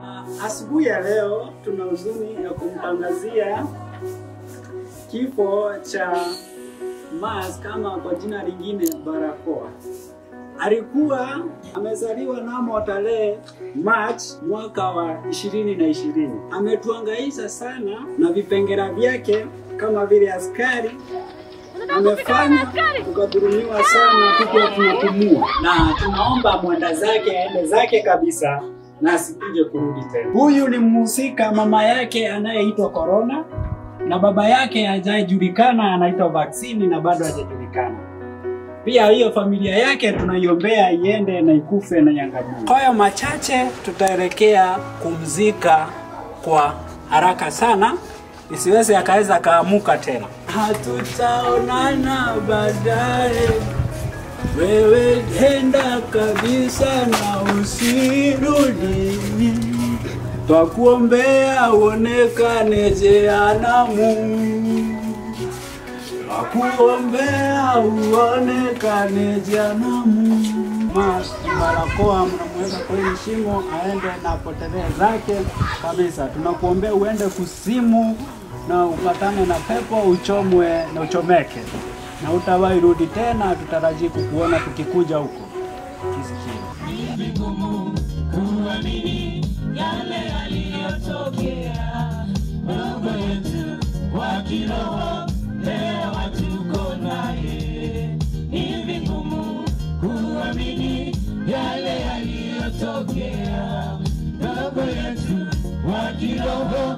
Asubuhi ya leo tuna huzuni ya kumtangazia kifo cha Mars kama kwa jina lingine Barakoa. Alikuwa amezaliwa namo tarehe March mwaka wa ishirini na ishirini. Ametuangaisha sana na vipengera vyake kama vile askari amefanya tukadhulumiwa sana, tukiwa tunapumua, na tunaomba mwenda zake aende zake kabisa na asikuje kurudi tena. Huyu ni mhusika, mama yake anayeitwa Corona na baba yake hajajulikana, anaitwa Vaccine na bado hajajulikana. Pia hiyo familia yake tunaiombea iende na ikufe na iangamie. Kwa hayo machache, tutaelekea kumzika kwa haraka sana isiweze akaweza kaamuka tena. Hatutaonana baadaye, wewe enda kabisa na usirudi. Twakuombea uonekane jehanamu, twakuombea uonekane jehanamu. Mas Barakoa mnamweka kwenye shimo aende na apotelee zake kabisa. Tunakuombea uende kusimu na upatane na pepo uchomwe na uchomeke na utawahi rudi tena. Tutarajii kukuona tukikuja huko kisikia vigumu kuamini yale yaliyotokea. Baba yetu wa kiroho leo hatuko naye, ni vigumu kuamini yale yaliyotokea. Baba yetu wa kiroho